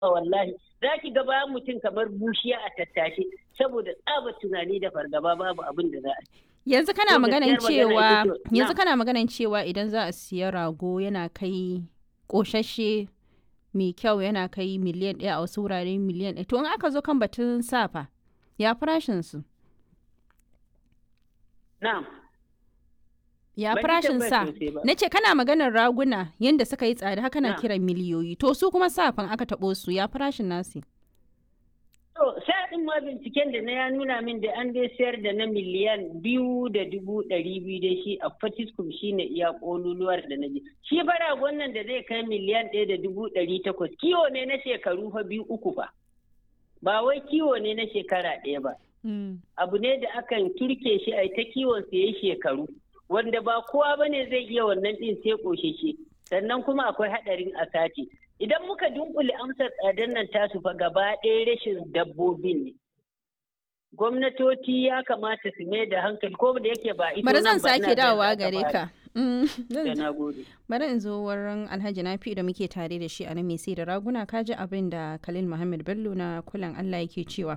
wallahi za ki ga bayan mutum kamar bushiya a tattashe saboda tsaba tunani da fargaba babu abin da za a yanzu kana maganan cewa yanzu na. kana maganan cewa idan za a siya rago yana kai ƙoshashe mai kyau yana kai miliyan ɗaya a wasu wurare miliyan ɗaya to in aka zo kan batun safa ya farashin su na'am ya Ban ji farashin sa tambayar sosai ba. na ce kana maganar raguna yadda suka yi tsada haka na Na. kiran miliyoyi to su kuma safan aka taɓo su ya farashin nasu To, sa'adin ma binciken da na ya nuna min da an dai sayar da na miliyan biyu da dubu ɗari biyu da shi a Fatiskum shi ne iya ƙololuwar da na ji. Shi fara wannan da zai kai miliyan ɗaya da dubu ɗari takwas. Kiwo ne na shekaru fa biyu uku fa. Ba wai kiwo ne na shekara ɗaya ba. Abu ne da akan turke shi a ta kiwon sa yayi shekaru. Wanda ba kowa ba ne zai iya wannan ɗin sai ƙosheshe. Sannan kuma akwai haɗarin a sati. Idan muka dunkule amsar tsadar nan tasu fa gaba ɗaya rashin dabbobin ne. Gwamnatoci ya kamata su mai da hankali ko da yake ba ita bari nan zan ba, ina sake da dawowa za ta gare fara. ka Mm, zan Da je- na gode. bari in zo wurin alhaji nafi da muke tare da shi a nan mai sai da raguna kaji abin da khalil muhammad bello na kulan allah yake cewa